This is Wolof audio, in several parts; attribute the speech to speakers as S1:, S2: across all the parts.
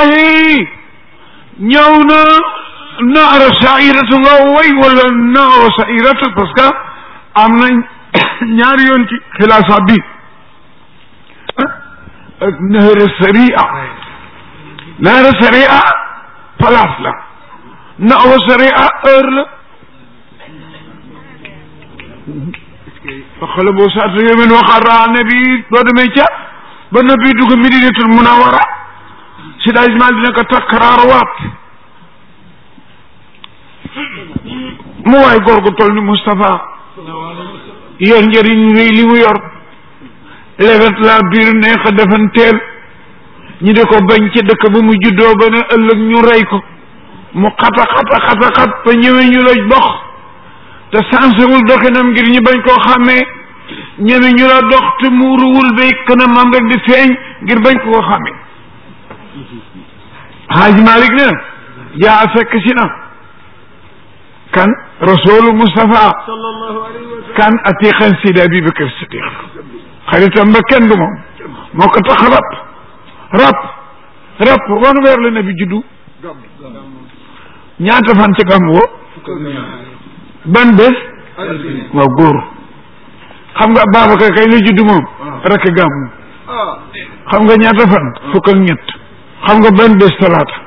S1: rasulullahi ñëw na naara sairatu nga way wala naara sairatu parce que am na ñaari yoon ci xilaafa bi ak naara saria naara saria place la naara saria heure la xale boo saata yomen waxara nabi boo demee ca ba nabi dugg Madinatul Munawara si daaj mal dina ko takkaraarawaat mu waay góor gu toll ni Moustapha yor njëriñ réy li mu yor lewet la biir neex a defanteel ñi di ko bañ ci dëkk ba mu juddoo ba ne ëllëg ñu rey ko mu xata xata xata xat ba ñëwee ñu la dox te sansewul doxinam ngir ñu bañ koo xàmmee ñeme ñu la dox te muuruwul bay kanamam rek di feeñ ngir bañ ko koo xàmmee Haaj Malik ne jaa fekk si na kan rasulu Mustafa kan atiqan sidi Abi Bakr Siddiq xaritam ba kenn du moom moo ko tax rab rab rab wan weer la nabi juddu ñaata fan ci gàmm wo ban bés waaw góor xam nga Babacar kay la juddu moom rek gàmm xam nga ñaata fan fukk ak ñett xam nga ban bés talaata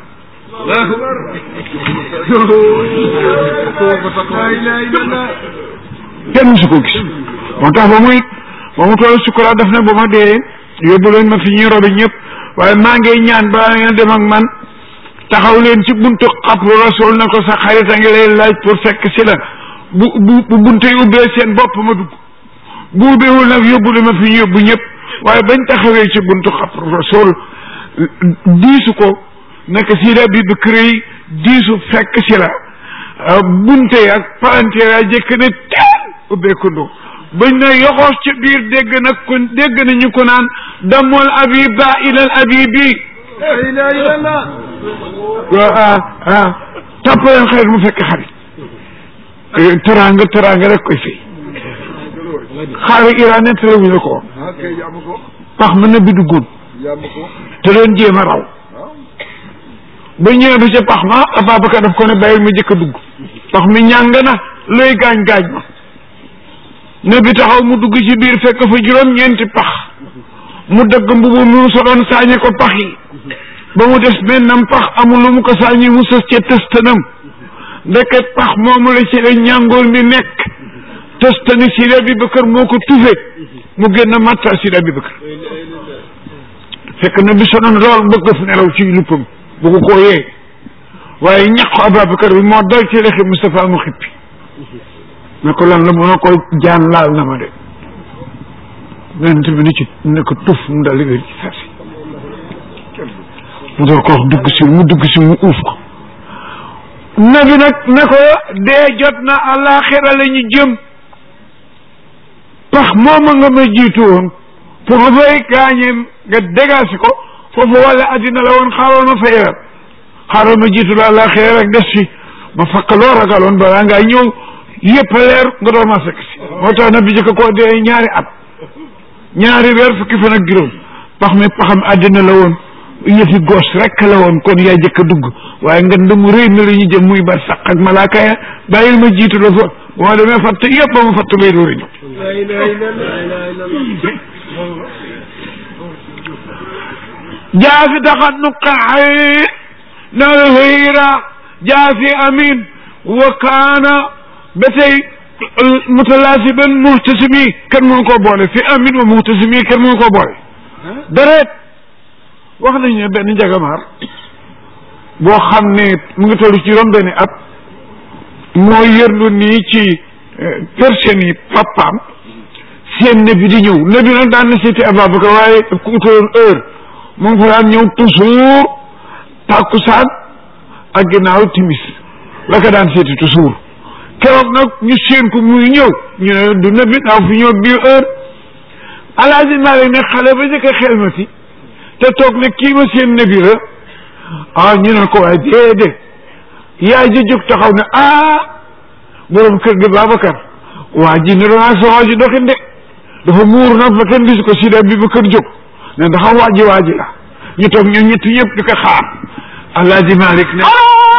S1: kenn musu ko gis moo tax ba muy ba mu toll sukuraat daf ne ba ma dee yóbbu leen ma fi ñuy robi ñëpp waaye maa ngi ñaan ba ngeen dem ak man taxaw leen ci buntu xabru rasul na ko sa xarit a ngi lay laaj pour fekk si la bu bu bu bunte yi ubbee seen bopp ma dugg bu ubbeewul nag yóbbu leen ma fi ñu yóbbu ñëpp waaye bañ taxawee ci buntu xabru rasul diisu ko naka sida bi ba kër yi diisu fekk si la bunte ak palanteer a jëkk ne teel ubbeekundoo bañ na yoxoos ci biir dégg nag ko dégg nañu ko naan damol abiba ilal abibi ah ah tàppaleen xarit mu fekk xarit teraanga teraanga rek koy fay xaari Iran ne tere wuñu ko pax mën na bi duggoon te doon jéem a raw ba ñëwee ba ca pax ma Ababacar daf ko ne bàyyil ma jëkk a dugg pax mi ñàng na looy gaañ-gaañ ma ne bi taxaw mu dugg ci biir fekk fa juróom-ñeenti pax mu dëgg mbubu mu soloon saañe ko pax yi ba mu des mennam pax amul lu mu ko saañi mu sës ca tëstanam ndeket pax moomu la ci la ñàngoor mi nekk tëstani Sidi Abubakar moo ko tufe mu génn matta Sidi Abubakar fekk na bi sonoon lool bëgg fu nelaw ci luppam bëgg koo yee waaye ñaqu Abubakar bi moo dal ci lexi Moustapha mu xippi ne ko lan la mu ne ko jaan laal na ma de yonent bi ni ci ne ko tuf mu dal wér ci sarsi mu door ko wax dugg si mu dugg si mu uuf ko nabi nag ne ko dee jot na àllaaxira la ñu jëm pax mooma nga ma jiitu woon pour ma fay gaañee nga dégaasi ko foofu wala addina la woon xaaral ma fay rab xaaral ma jiitu la àllaaxira rek des fi ma fakk loo ragaloon balaa ngaa ñëw yëpp leer nga doon ma fekk si moo tax nabi jëkk koo dee ñaari at ñaari weer fukki fan ak juróom pax mi paxam àddina la woon yëfi gos rek la woon kon yaa jëkk a dugg waaye nga ndamu réy mi la ñu jëm muy bar saq ak malaaka ya bàyyil ma jiitu la fa bu ma demee fatt yëpp ba ma fatt bay dóori ñëw jaa fi taxat nu qaxay nal hëyra jaa fi amin wa kaana ba tey mutalaasiban muhtasimi kenn mënu koo boole fi amin wa muhtasimi kenn mënu koo boole dareet wax nañu ne benn njagamaar boo xam ne mu ngi toll ci juróom benni at moo yërlu nii ci personne yi papaam seen ne bi di ñëw ne bi nag daan na seeti Ababacar waaye daf ko utaloon heure mu ngi fa daan ñëw toujours tàkkusaan ak ginnaaw timis la ko daan seeti toujours keroog nag ñu seen ko muy ñëw ñu ne du ne bi naaw fi ñëw bii heure alaaji Maalik ne xale ba njëkk a xelmati te toog ne kii ma seen nebi la ah ñu ne ko waaye déedéet yaay ji jóg taxaw ne ah borom kër gi Babacar waa ji ne doon ak sa waa ji doxin de dafa muur nag ba kenn gisu ko Sidi Abubakar jóg ne ndax waa ji waa ji la ñu toog ñoom ñett ñëpp di ko xaar Alaaji Malik ne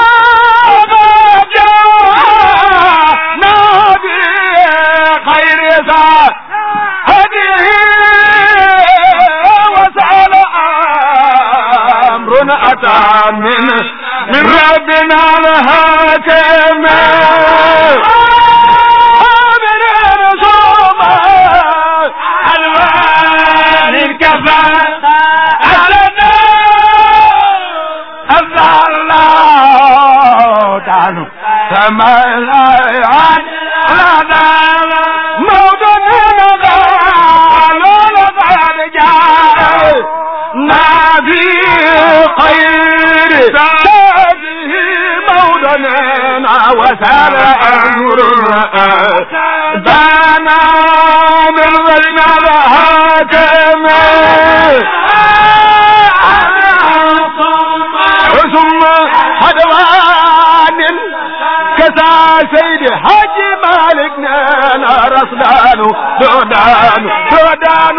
S2: أتى من من ربنا الحاكم من رسوم الوان الكفى ألنا الله تعالى كما الآيات لنا موضوعنا قالوا لقد جاء نبي خير هذه موضنا وسال أمر دانا من غيرنا الحاكم ثم حدوان كسا سيد حاج مالكنا رسلان سودان سودان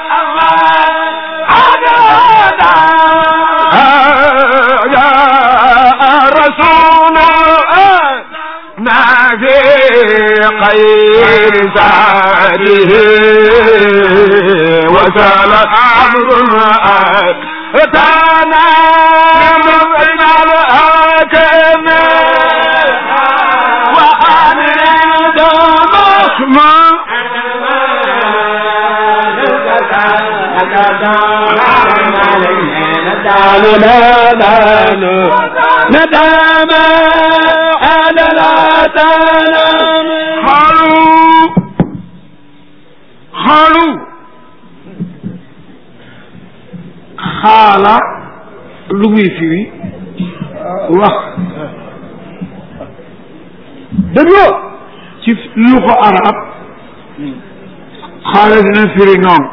S2: يا رسول ما في خير سعده وسال امر اتانا من بين الحاكم وامر دم ندم على لا تنام
S1: xaalu xaalu xaala lu muy firi wax dégloo ci lu ko arab xaala dina firi noonu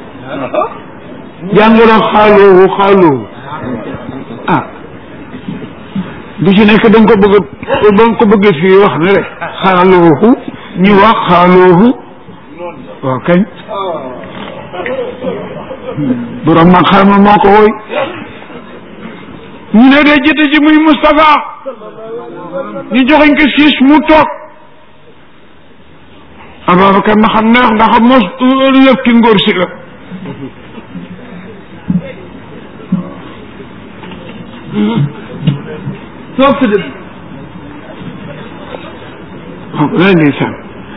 S1: jàngoro xaaloowu xaaloowu ah du ci nekk da nga ko bëgg a da nga ko bëgg fii wax ne rek xaaloohu ñu wax xaaloohu waaw kañ borom ma xarma moo ko woy ñu ne dee jëte ji muy Moustapha ñu joxeñ ko siis mu toog Ababacar na xam neex ndax mos lëf ki ngóor si la toog sa dëgg waaw lay ndeysaan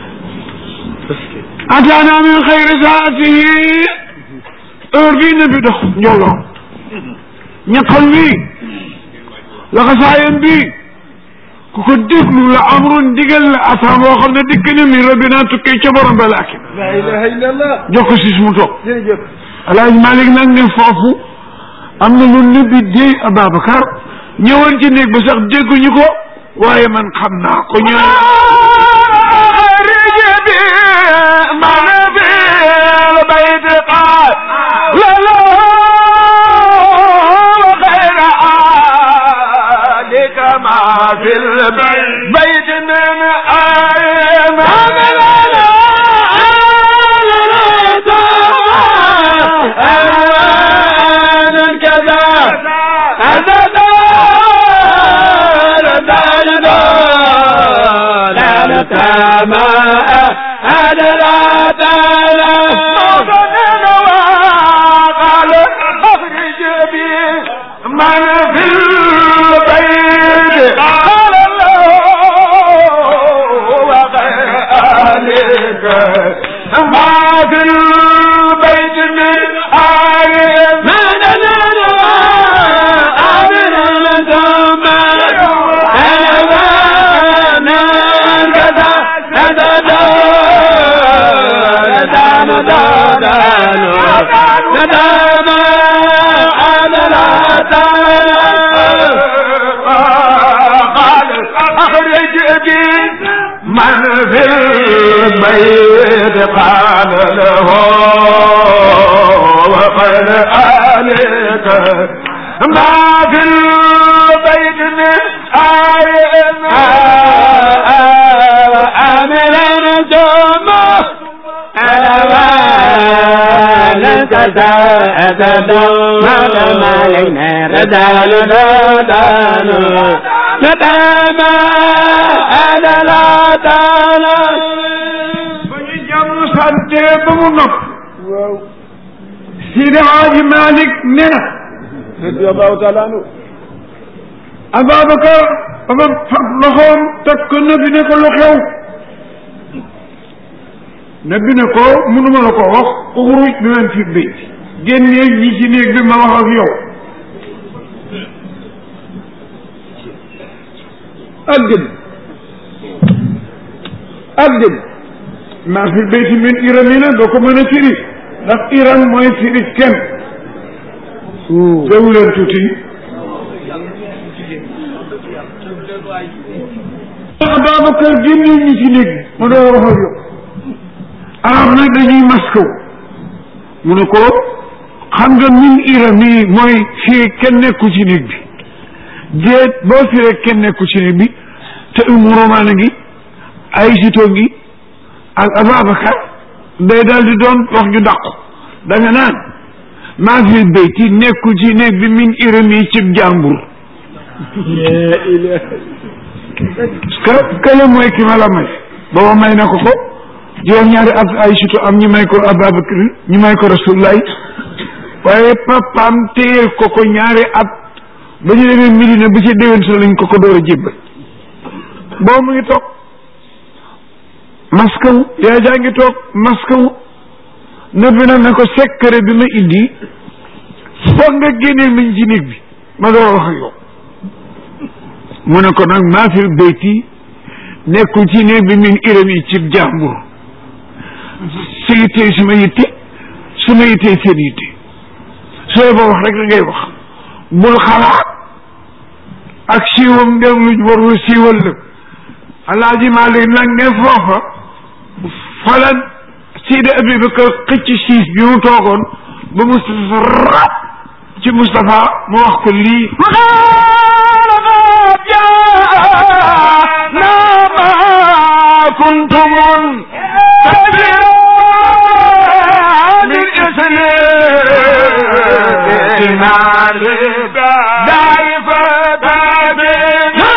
S1: ataana min xayri saatihi heure bii ne bi dox njoloo ñaqal bii laxasaayam bii ku ko déglu la amrun digal la atam boo xam ne dikk na min rabbina tukkee ca borom ba laakin
S2: la ilaha illallah
S1: jox ko siis mu toog
S2: jërëjëf
S1: alaaj Malik nag ne foofu am na lu nëbbi déy Ababacar ñëwoon ci néeg ba sax dégguñu ko waaye man xam naa ko ñu
S2: في البيت من آية كذا من في البيت قال الله وغيرك ما في البيت من آية من آمن لدم أنا أنا كذا كذا ندان دان ندان أنا لا قال أخرج بي من في البيت قال له وقد آلك ما في البيت من آية آمن الجمع أنا
S3: أبدا ما علينا ردان ردان ندام أنا لا دانا
S1: ba ñu jàmm sante ba mu nopp Sidi Haaji Malick ne na
S2: radiyallahu taala anhu
S1: Ababacar ba fab loxoom teg ko nabi ne ko lu xew nabi ne ko mënuma la ko wax uxruj bi man fi bayt génnee ñi ci néeg bi ma wax ak yow ak dëgg ak dëgg maa fi bayti min iramina doo ko mën a firi ndax iram mooy firi kenn teewu leen tuuti Ababacar génne ñi ci néeg bi ma doo wax ak yow arab nag dañuy maskaw mu ne ko xam nga min irami mooy fii kenn nekku ci néeg bi déet boo firee kenn nekku ci néeg bi te umu romaana ngi ay sito ngi ak Ababacar day daal di doon wax ju dàqu da nga naan maa fi bayti nekku ci néeg bi min irami cib jàmbur parce que kële mooy ki ma la may booba may na ko ko juróom ñaari at ay sito am ñu may ko Ababacar ñu may ko Rasulullah waaye papaam téyel ko ko ñaari at ba ñu demee Medina bu ci déwén sa lañ ko ko door a jébbal boobu mu ngi toog maskawu yaa jaa ngi toog maskawu nabi nag ne ko secret bi ma indi foog nga génneel mañ ci néeg bi ma door a wax ak yow mu ne ko nag maa fi bayti nekkul ci néeg bi min iram yi ci jàmbur sa yittee suma yitte suma yittee seen yitte sooy ba wax rek la ngay wax bul xalaat ak siiwam ndem luñ warul siiwal la alaaji Maalik nag ne foofa falan Sidi Abubakar xëcc siis bi mu toogoon ba Moustapha rab ci Moustapha mu wax ko lii
S2: كنتم من اسم دائفة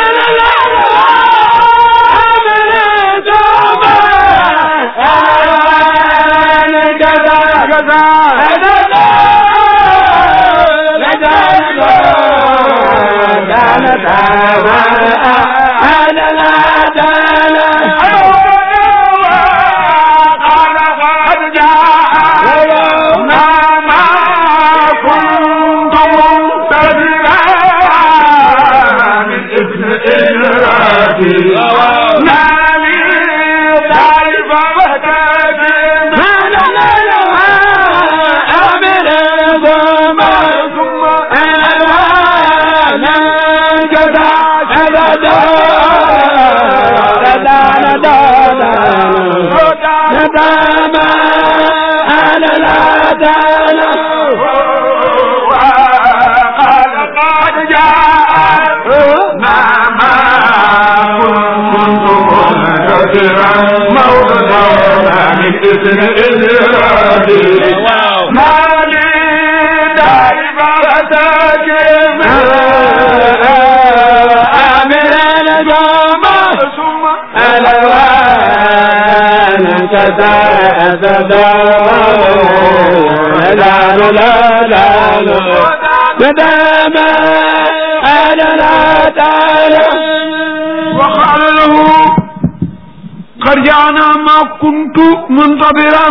S1: وقال له قد جاءنا ما كنت منتظرا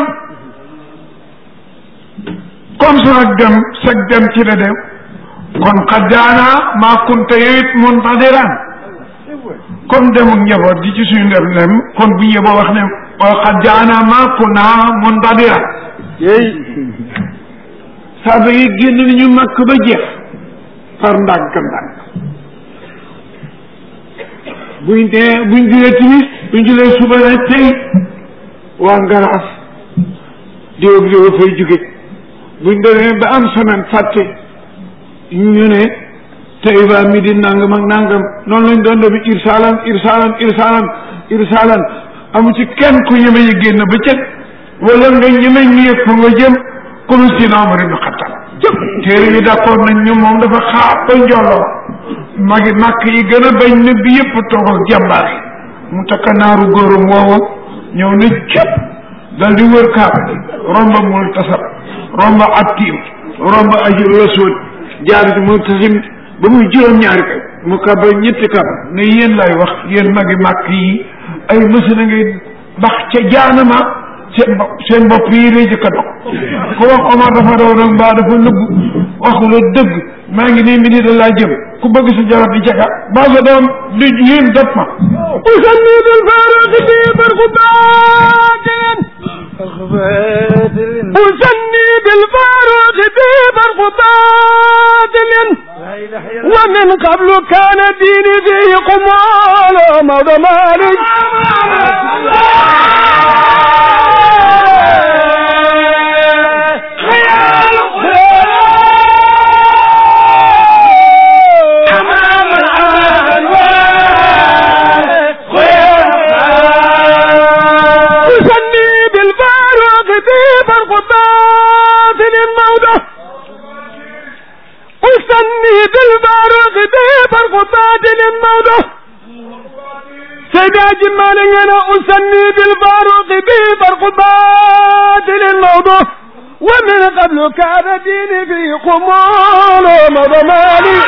S1: comme sa dem sa dem ci la dem kon qad jaana maa kunta yowit muntadiran comme demul njaboot gi ci suñu ndem nem kon bu ñëboo wax ne qad jaana maa kunna muntadiran saaba yi génn nañu makk ba jeex par ndànk ndànk buñ dee buñ julee timis buñ julee suba ne tey waa ngaraas diwób diwa fay jóge buñ demee ba am semaine fàtte ñu ne tey waa midi nangam ak nangam noonu lañ doon def irsaalan irsaalan irsaalan irsaalan amu ci kenn ku ñeme yi génn ba cëg wala nga ñeme ñi fa nga jëm comme Sina Omar ibn Khattab téere yi d'accord nañ ñu moom dafa xaar ba njoloo magi màkk yi gën a bañ ne bi yëpp toog ak jàmbaar yi mu takka naaru góoram woowa ñëw na cëpp dal di wër kaaba gi romba mul tasab romba attiim romba ajur rasul jaar ci mu tasim ba muy juróom-ñaari kay mu kaba ñetti kaba ne yéen lay wax yéen magi màkk yi ay mësina ngay bax ca jaanama seen bopp seen bopp yi lay jëkk a dog ku wax Omar dafa daw nag mbaa dafa nëbbu waxu la dëgg maa ngi nii midi da laa jëm ku bëgg sa jabar di jaga baa sa doom di yéen dot ma
S3: أسمي بالفارق في برقبات أسمي بالفاروق في برقبات ومن قبل كان ديني فيه قمال مضى مالك أسمي بالفاروق في برقبات الموضة أسمي بالفاروق في برقبات الموضة سيدا جمال انا أسمي بالفاروق في برقبات الموضة ومن قبل كان ديني في قمال ومضمالي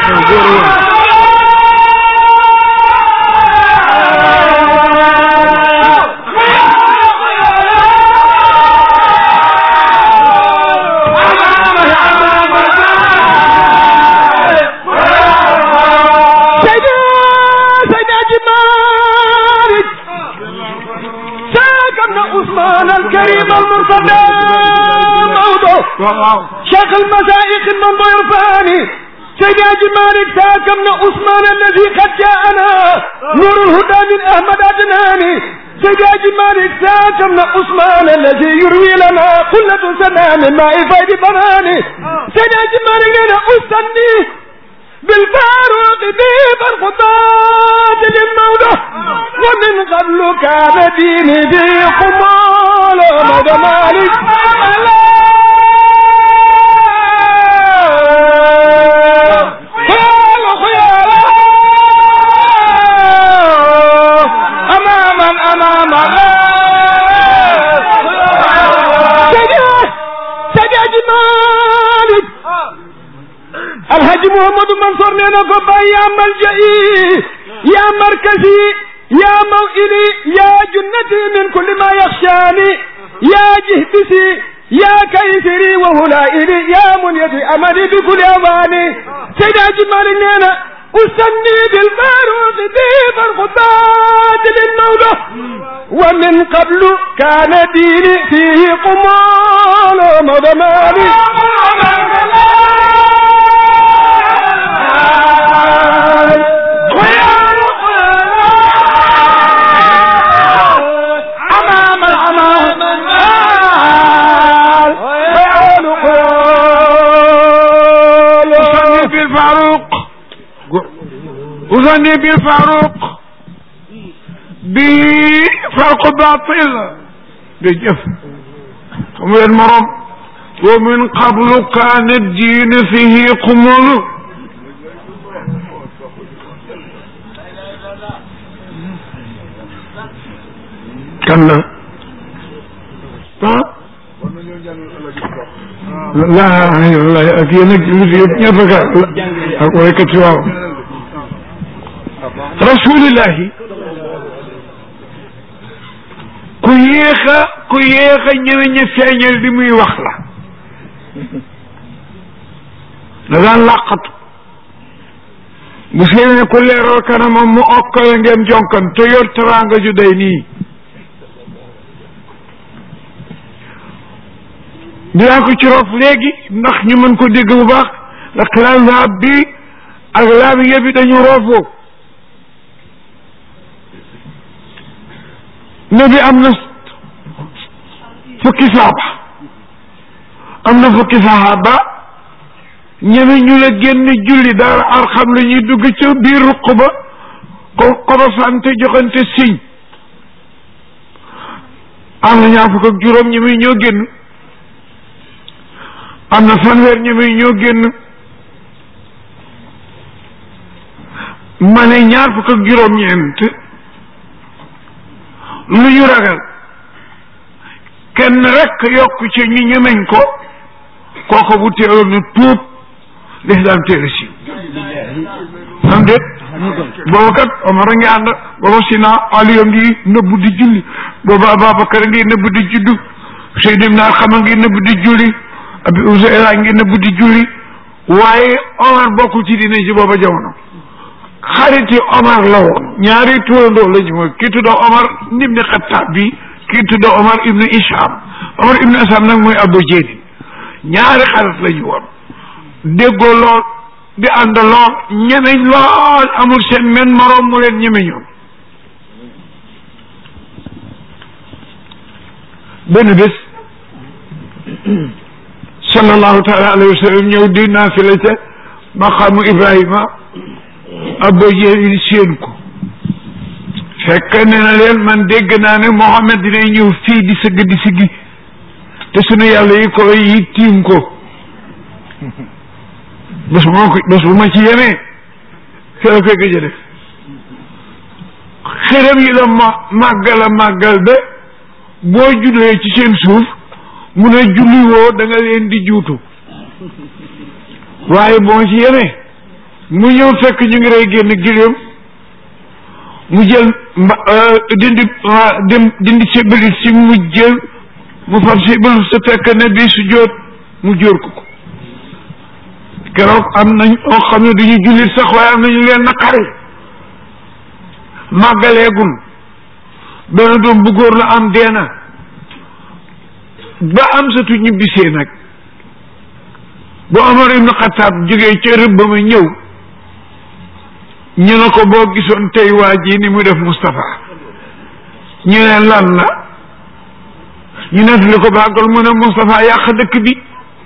S3: سيدا سيدا جمالك ساق ابن عثمان الكريم المرتضى موضوع
S1: waaw
S3: شيخ المشايخ المنظر الفاني سيدي مالك ساك ابن عثمان الذي قد جاءنا نور الهدى من احمد عدناني سيدي مالك ساك ابن عثمان الذي يروي لنا قلة سنا من ماء فيض براني سيدي مالك لنا استني بالفاروق ديب الخطاة للمولى ومن قبل كان ديني ذي قمال مدى مالك خيال خيال أماما أماما سجى سجى مالك الحاج محمد منصور نينا كوبا يا ملجئي يا مركزي يا موئلي يا جنتي من كل ما يخشاني يا جهدسي يا كيسري وهلائلي يا منيتي أملي بكل أواني سيدا جمال نينا أسمي بالفاروق ديب الخطاة للمولى ومن قبل كان ديني فيه قمال ومضماني أمام الأمام
S1: أغني بالفاروق أغني بالفاروق بفرق باطل بجف ومن المرم ومن قبل كان الدين فيه قمول كلا ها la la ak yéen ak li yëpp ñëpp ka ak waykat yi waaw rasulillahi ku yéex a ku yéex a ñëwe ña feeñal li muy wax la da daan làqatu bu seene ku leeral kanamam mu okkale ngeen jonkan te yor teraanga ju day nii dinaa ko ci rof léegi ndax ñu mën ko dégg bu baax ndax laab bi ak laabiya bi dañu roofoo ne bi am na fukki saaba am na fukki saaba ñeme ñu la génn julli dara ar xam la ñuy dugg ca biir ruq ba ko korosante joxante siñ am na ñaar fukk ak juróom ñeme ñoo génn am na fanweer ñeme ñoo génn ma ne ñaar fukk ak juróom-ñeent lu ñu ragal kenn rek yokk ci ñu ñemeñ ko kooku bu teeloon na tuub lislaam téere si am déet booba kat Omar a ngi ànd booba Sina Aliyu ngi nëbbu di julli booba Ababacar a ngi nëbbu di juddu Seydou Ibn Arxam a ngi nëbbu di julli Abi Useyra a ngi nëbbu di julli waaye Omar bokkul ci diine ci booba jamono xariti Omar la woon ñaari tuurandoo la ñu mooy kii tuddoo Omar ibn Xattaab bi kii tuddoo Omar ibn Isham Omar ibn Isham nag mooy Abu Jeedin ñaari xarit la ñu woon déggoo lool di ànd lool ñemeñ lool amul seen men moroom mu leen ñemeñoon benn bés sallallahu taala alayhi wa sallam ñëw di naafila ca maqaamu Ibrahima Abu Jahil séen ko fekk ne na leen man dégg naa ne Mohammed dinay ñëw fii di sëgg di siggi te sunu yàlla yi ko yi tiim ko bés bu ma ko bés bu ma ci yemee fi la koy gëj a def xërëm yi la ma màggal a màggal ba boo jullee ci seen suuf mu ne julli woo da nga leen di juutu waaye boo ma ci yemee mu ñëw fekk ñu ngi rey génn giléem mu jël mba dindi dem dindi sébalit si mu jël mu fab sébalit sa fekk ne bii su jóot mu jóor ko ko keroog am nañ oo xam ne duñu jullit sax waaye am nañu leen naqari màggaleegul benn doom bu góor la am deena ba am satu ñibbisee nag bu Omar ibn Xataab jógee ca rëbb ma ñëw ñu ne ko boo gisoon tey waa ji ni mu def Moustapha ñu ne lan la ñu nettali ko bàggal mu ne Moustapha yàq dëkk bi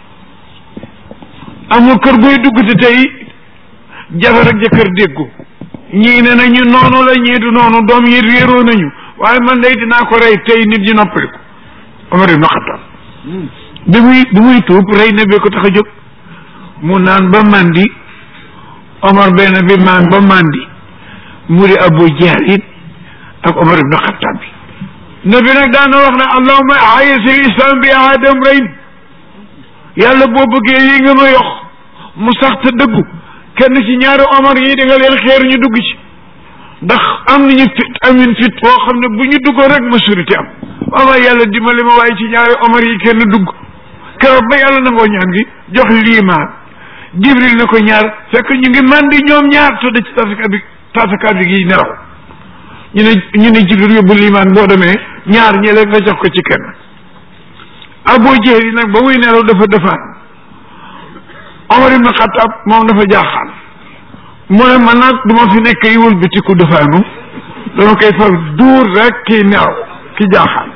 S1: amul kër gooy dugg te tey jabar ak jëkkër déggu ñii ne nañu noonu la ñii du noonu doom yi réeroo nañu waaye man day dinaa ko rey tey nit ñi noppaliku Omar ibn Xattaab bi muy bi muy tuub rey na bee ko tax a jóg mu naan ba mandi Omar benn bi maan ba mandi mu di Abu Jahl ak Omar ibn Xattaab bi nabi nag daana wax ne allahuma ayisil islam bi aadam reyn yàlla boo bëggee yi nga ma yox mu sax te dëggu kenn ci ñaari Omar yi da nga leen xeer ñu dugg ci ndax am nañu fit amin fit boo xam ne bu ñu duggoon rek majorité am waaw yàlla dimbali ma waaye ci ñaari Omar yi kenn dugg keroog ba yàlla nangoo ñaan gi jox liimaan Jibril ne ko ñaar fekk ñu ngi mandi ñoom ñaar tëdd ci tasaka bi tasaka bi gi nelaw ñu ne ñu ne Jibril yóbbu liimaan boo demee ñaar ñi leen nga jox ko ci kenn Abu Jahli nag ba muy nelaw dafa defaan Omar ibn Xattaab moom dafa jaaxaan mu ne man nag du ma fi nekk yi wëlbatiku defaanu dama koy far duur rek kii nelaw ki jaaxaan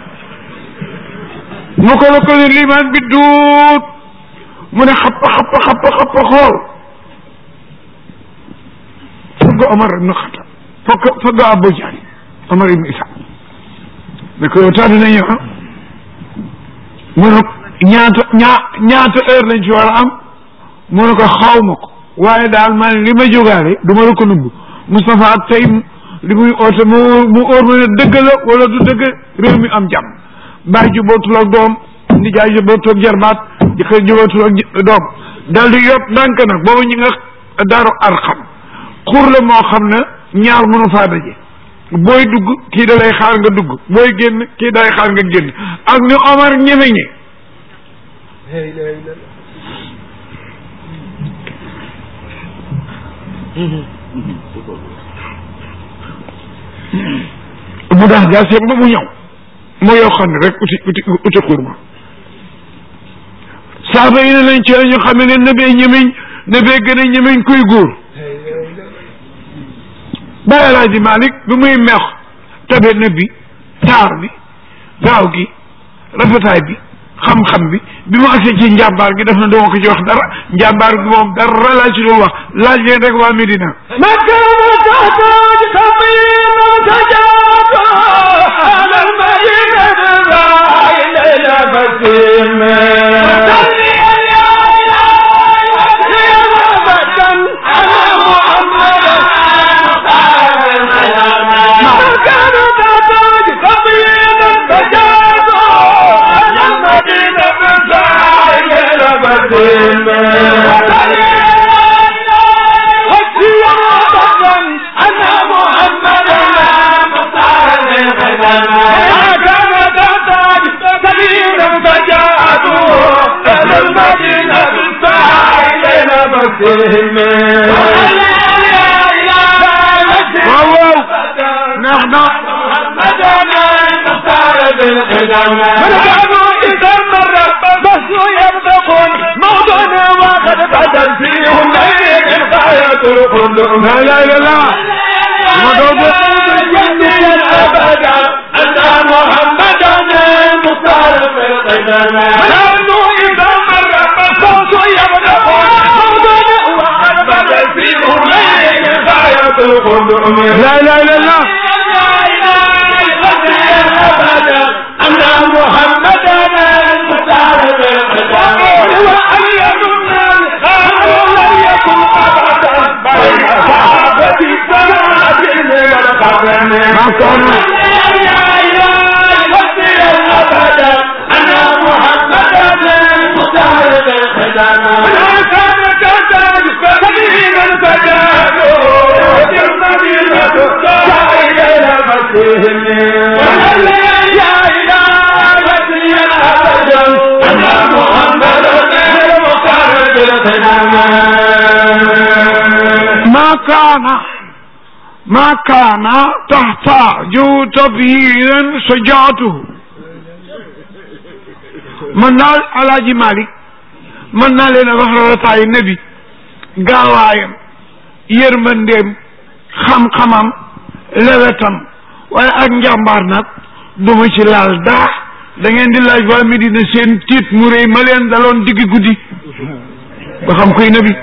S1: mu ko la ko ne liimaan bi duut mu ne xappa xappa xappa xappa xool fëgg Omar ibn Xattaab fëgg fëgg Abu Jahli Omar ibn Isa ne ko yow tax dina ñëw mu ne ñaata ñaa ñaata heure lañ ci war a am mu ne ko xaw ma ko waaye daal man li ma jógaale du ma la ko nubb Moustapha tey li muy oote mu mu óor ma ne dëgg la wala du dëgg réew mi am jàmm baay jubootul ak doom nijaay jubootul ak jarbaat jëkkër jubootul ak doom dal di yóbbu ndànk nag boobu ñi nga daaru arxam xur la moo xam ne ñaar mënu faa daje booy dugg kii da lay xaar nga dugg booy génn kii da lay xaar nga génn ak ni Omar ñemeñe mu dax jaaseem ba mu ñëw moo yoo xam ne rek uti uti uti xurma saaba yi ne lañ ci la ñu xam ne nebee ñemeñ nebee gën a ñemeñ kuy góor Baay Alaaji Malik bi muy meex tabe na bi taar bi gaaw gi rafetaay bi xam-xam bi bi mu agsee ci njàmbaar gi def na doo ko ci wax dara njàmbaar gi moom dara laa ci dul wax laaj leen rek waa Medina
S3: مسهم
S1: waaw waaw neex na
S3: محمدنا المختار بالقدم فرجعوا إذا مر بس يبدقون موضوعنا وقد بدل فيهم ليك الغاية القدوم
S1: la ilaha illallah ma doon de
S3: أبدا أن محمدنا المختار بالقدم فرجعوا إذا مر بس يبدقون موضوعنا وقد بدل فيهم ليك الغاية القدوم
S1: la ilaha illallah
S3: أن محمدنا المختار بالقدام وأن لم يكن أبدا بين صحابة السماء والقرن
S1: ما كان
S3: أبدا أن محمدنا المختار بالقدام ولا كان تحتاج سبيلا فجاءوا المدينة سائل إلى مسيهم يا إلهي يا أبدا أن محمدنا المختار بالقدام
S1: ما كان ما كان تحتاج تبييرا شجاعته mën naa alaaji Malick mën naa leen a wax rarataayu nabi gaawaayam yërmandeem xam-xamam lewetam waaye ak njàmbaar nag du ma ci laal daa da ngeen di laaj waa Medina seen tiit mu rëy ma leen daloon diggi guddi ba xam koy nabi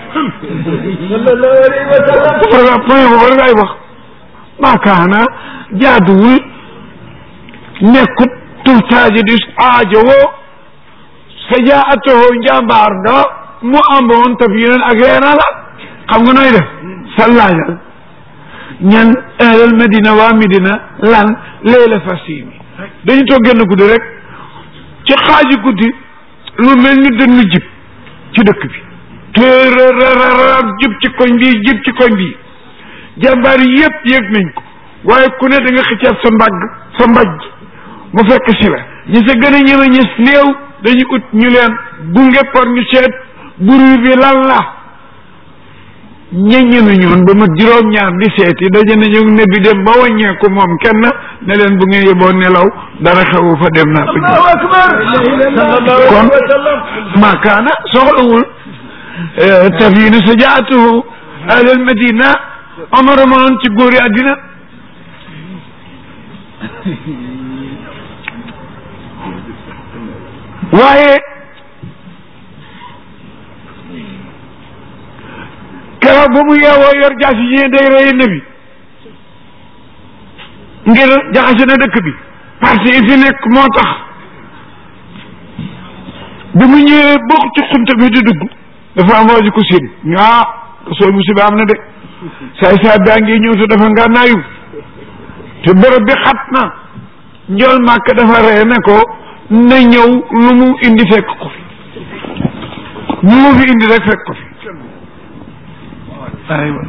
S1: war nga point boobu war ngay wax maakaana jaaduwul nekkut tuhtaaji di aajowoo sajaatoo njàmbaar nga mu amoon taf yeneen ak reena la xam nga nooy def sallaajal ñan ahlal madina waa midina lan leela fasimi dañu toog génn guddi rek ci xaaji guddi lu mel ni dënnu jib ci dëkk bi tërërërër jib ci koñ bi jib ci koñ bi jàmbaar yi yëpp yëg nañ ko waaye ku ne da nga xëccaat sa mbagg sa mbajj mu fekk si la ñi sa gën a ñëme ñis néew dañu ut ñu leen gunge por ñu seet buru bi lan la ña ñeme ñoon ba mat juróom-ñaar di seeti daje nañu ne bi dem ba wàññeeku moom kenn ne leen bu ngeen yeboo nelaw dara xewu fa dem naa ko
S3: الله أكبر
S1: kon maakaana soxlawul tafinu sajaatuhu ahlal madina omar moon ci góori àddina waaye keroog ba mu yeewoo yor jaasi yi day rey nabi ngir jaxase na dëkk bi parce que fi nekk moo tax bi mu ñëwee bokk ci xunta bi di dugg dafa am waa ji ko séen ñu ah soo musiba am na de saay saay baa ngi ñëw te dafa nga naayu te bërëb bi xat na njool màkk dafa ree ne ko na ñëw lu mu indi fekk ko fi lu mu fi indi rek fekk ko fi aywa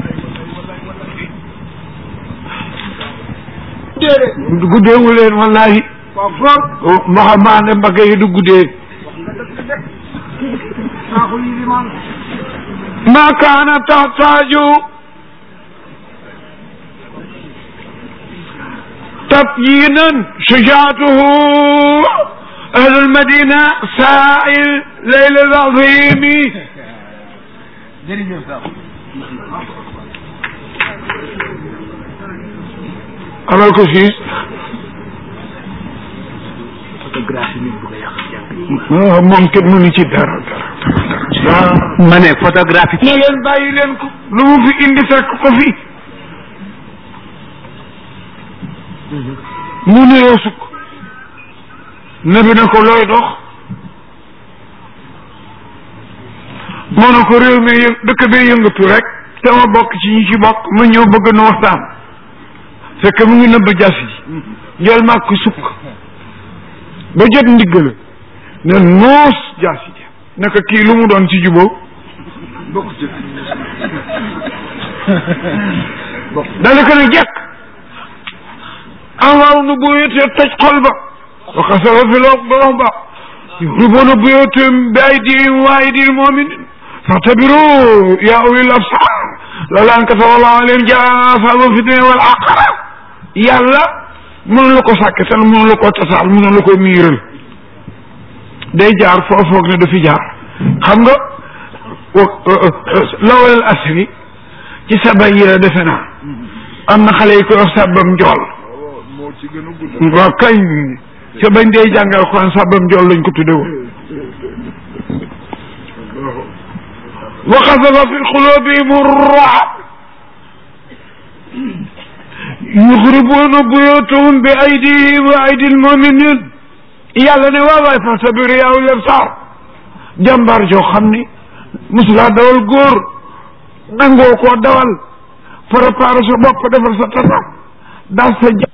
S1: guddeewu leen wallahi maxamaane mbagge yi du guddee ما كان تحتاج تبيينا شجاعته أهل المدينة سائل ليل العظيم amal ko siis moom kenn mënu ci dara dara dara
S2: ma ne photographie
S1: ne leen bàyyi leen ko lu mu fi indi fekk ko fi mu nuyoo sukk nabi na ko looy dox moo na ko réew mi yë- dëkk bee yëngatu rek te ma bokk ci ñi ci bokk ma ñëw bëgg nu waxtaan fekk mu ngi nëbb jas yi njol màkk sukk ba jot ndigg la ne noos jas yi naka kii lu mu doon ci jubóo dana ko ne jekk anwaaru nu buyutee toj xol ba wa xasara fi loo borom ba yuxribuuna buyutahum bi aydihim wa aydil muminin fatabiru yaa ulil absar loola an kataba allahu alayhim jaasa wa fitne wal aqara yàlla mënu la ko sàkkatal mënu la ko tasaal mënu la ko miiral day jaar foo foog ne du fi jaar xam nga lawal asri ci saba yi la defe naa am na xale yi koy wax sàbbam njool
S2: moo ci gën a gudd
S1: waaw kañ ca bañ dee jàngal Alxuraan sàbbam njool lañ ko tudde woon wa xasafa fi xulubihim ar-ru'b yuxribuuna buyutahum bi aydihim wa aydi al-muminin yàlla ne waaw waay fastabir yaa ulil absar jàmbaar joo xam ni musulaa dawal góor nangoo koo dawal préparé sa bopp defal sa tata daal sa